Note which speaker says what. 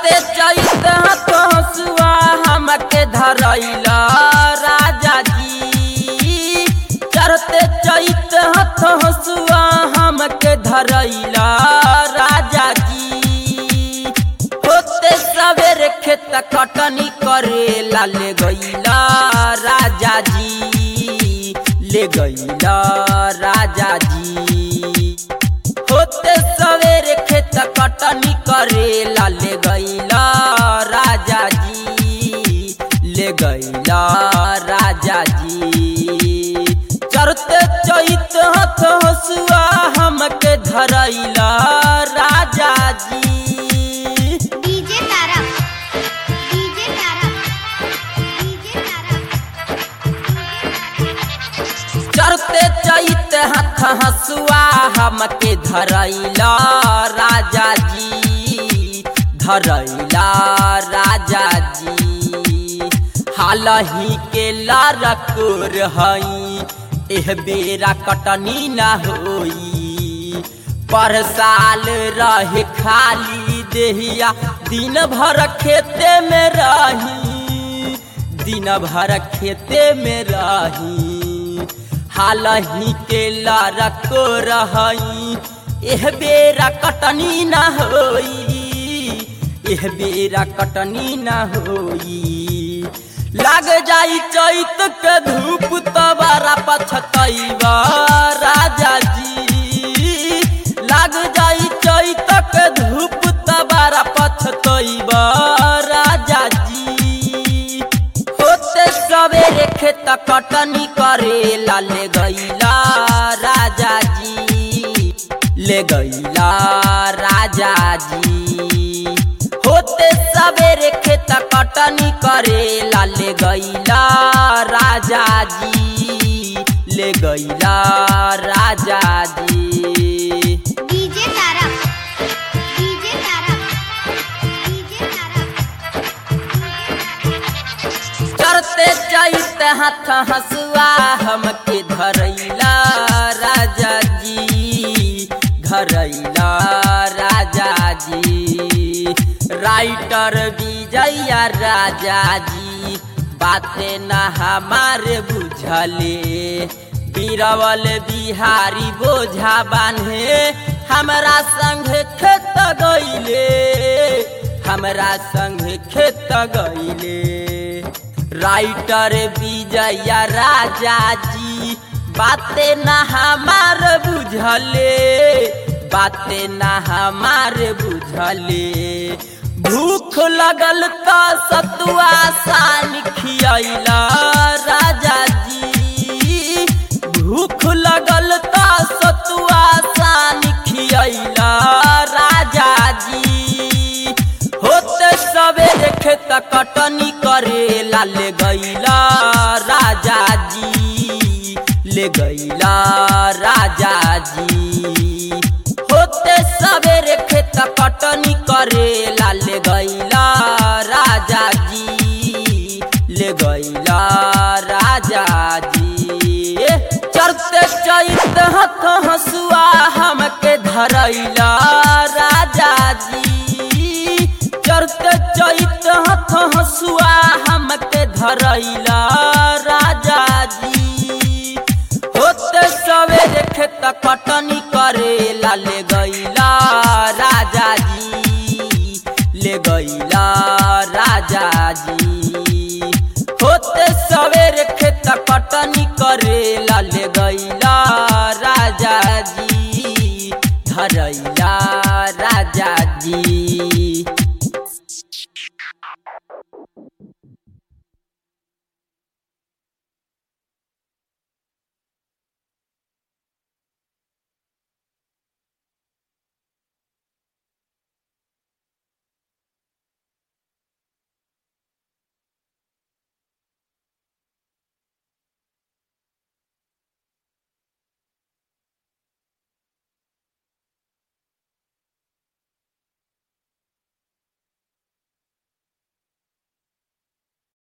Speaker 1: चढ़ते चैत हाथ हसुआ हमके धरैला राजा जी चढ़ते चैत हाथ हसुआ हमके धरैला राजा जी होते सवेरे खेत कटनी करेला ले गईला राजा जी ले गईला राजा जी होते सवेरे खेत कटनी करेला ले गईला राजा जी ले गईला राजा जी चढ़ते चैत हाथ हसुआ हमके धरैला राजा जी
Speaker 2: डीजे तारा डीजे तारा डीजे
Speaker 1: चढ़ते चैत हाथ हसुआ हमके धरैला राजा जी धरैला राजा जी हालही के लारकोर हई एह बेरा कटनी न होई पर साल रहे खाली देहिया दिन भर खेते में रही दिन भर खेते में रही हालही के लड़को रही एह बेरा कटनी न होई एह बेरा कटनी न होई लाग जाई चैत के धूप तबारा पछतैबा राजा जी लाग जाई चैत के धूप तबारा पछतैबा राजा जी होते सवेरे खेत कटनी करेला ले गईला राजा जी ले गईला राजा जी होते सवेरे खेत कटनी करेला ले गईला राजा जी ले गईला राजा जी
Speaker 2: डीजे तारा डीजे तारा डीजे
Speaker 1: करते चैत हाथ हसुआ हमके धरैला राजा जी धरैला राजा जी राइटर विजया राजा जी बातें न हमारे बुझले बीरवल बिहारी बोझा बान्हे हमरा संग खेत गईले हमरा संग खेत गईले राइटर विजया राजा जी बातें न हमार बुझले बातें न हमार बुझले भूख लगल त सतुआ सान खियला राजा जी भूख लगल त सतुआ सान खियला राजा जी होते सवेरे खेत कटनी करेला ले गईला राजा जी ले गईला राजा जी होते सवेरे खेत कटनी करेला ले गईला राजा जी ले गईला राजा जी चढ़ते चैत हाथ हसुआ हमके धरैला राजा जी चढ़ते चैत हाथ हसुआ हमके धरैला राजा जी होते सवेरे खेत कटनी करेला ले गईला राजा जी ले गईला राजा जी होते सवेरे खेत कटनी करेला ले गईला राजा जी धरैला राजा जी